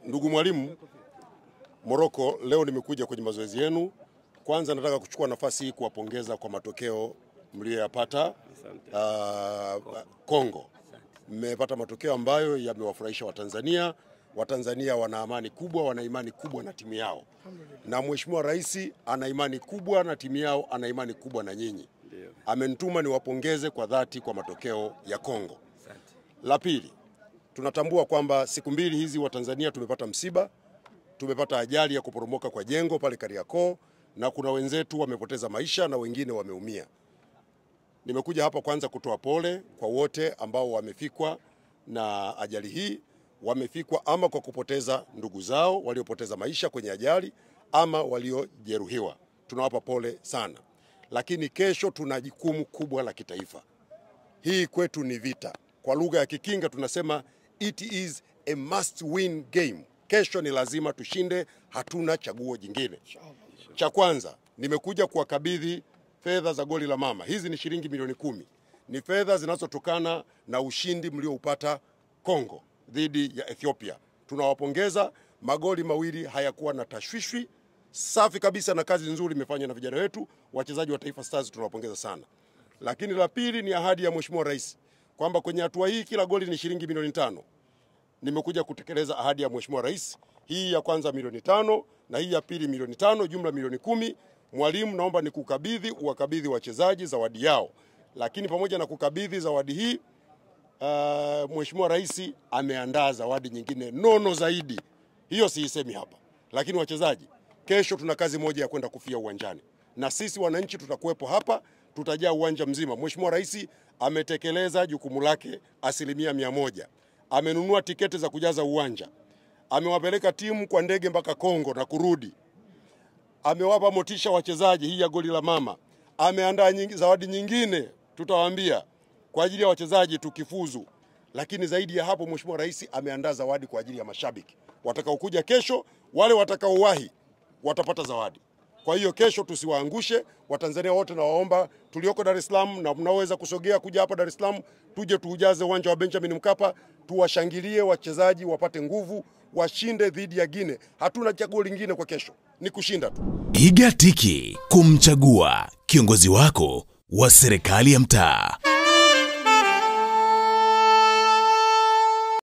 Ndugu mwalimu Moroko, leo nimekuja kwenye mazoezi yenu. Kwanza nataka kuchukua nafasi hii kuwapongeza kwa matokeo mliyoyapata uh, Kongo. Mmepata matokeo ambayo yamewafurahisha Watanzania. Watanzania wana amani kubwa, wana imani kubwa na timu yao, na Mheshimiwa Rais ana imani kubwa na timu yao, ana imani kubwa na nyinyi. Amenituma niwapongeze kwa dhati kwa matokeo ya Kongo. La pili, tunatambua kwamba siku mbili hizi Watanzania tumepata msiba, tumepata ajali ya kuporomoka kwa jengo pale Kariakoo, na kuna wenzetu wamepoteza maisha na wengine wameumia. Nimekuja hapa kwanza kutoa pole kwa wote ambao wamefikwa na ajali hii, wamefikwa ama kwa kupoteza ndugu zao waliopoteza maisha kwenye ajali ama waliojeruhiwa. Tunawapa pole sana, lakini kesho tuna jukumu kubwa la kitaifa. Hii kwetu ni vita. Kwa lugha ya Kikinga tunasema it is a must win game. Kesho ni lazima tushinde, hatuna chaguo jingine. Cha kwanza nimekuja kuwakabidhi fedha za goli la mama. Hizi ni shilingi milioni kumi, ni fedha zinazotokana na ushindi mlioupata Kongo dhidi ya Ethiopia. Tunawapongeza, magoli mawili hayakuwa na tashwishwi, safi kabisa, na kazi nzuri imefanywa na vijana wetu wachezaji wa Taifa Stars, tunawapongeza sana. Lakini la pili ni ahadi ya Mheshimiwa Rais kwamba kwenye hatua hii kila goli ni shilingi milioni tano. Nimekuja kutekeleza ahadi ya Mheshimiwa Rais, hii ya kwanza milioni tano na hii ya pili milioni tano, jumla milioni kumi. Mwalimu, naomba nikukabidhi, uwakabidhi wachezaji zawadi yao, lakini pamoja na kukabidhi zawadi hii uh, Mheshimiwa Rais ameandaa zawadi nyingine nono zaidi. Hiyo siisemi hapa, lakini wachezaji, kesho tuna kazi moja ya kwenda kufia uwanjani, na sisi wananchi tutakuwepo hapa, tutajaa uwanja mzima. Mheshimiwa Rais ametekeleza jukumu lake asilimia mia moja. Amenunua tiketi za kujaza uwanja, amewapeleka timu kwa ndege mpaka Kongo na kurudi, amewapa motisha wachezaji, hii ya goli la mama, ameandaa nyingi, zawadi nyingine tutawaambia kwa ajili ya wachezaji tukifuzu. Lakini zaidi ya hapo, Mheshimiwa Rais ameandaa zawadi kwa ajili ya mashabiki watakaokuja kesho. Wale watakaowahi watapata zawadi. Kwa hiyo kesho tusiwaangushe Watanzania wote, na waomba tulioko Dar es Salaam na mnaoweza kusogea kuja hapa Dar es Salaam, tuje tuujaze uwanja wa Benjamin Mkapa, tuwashangilie wachezaji wapate nguvu, washinde dhidi ya Gine. Hatuna chaguo lingine kwa kesho, ni kushinda tu. Piga tiki kumchagua kiongozi wako wa serikali ya mtaa.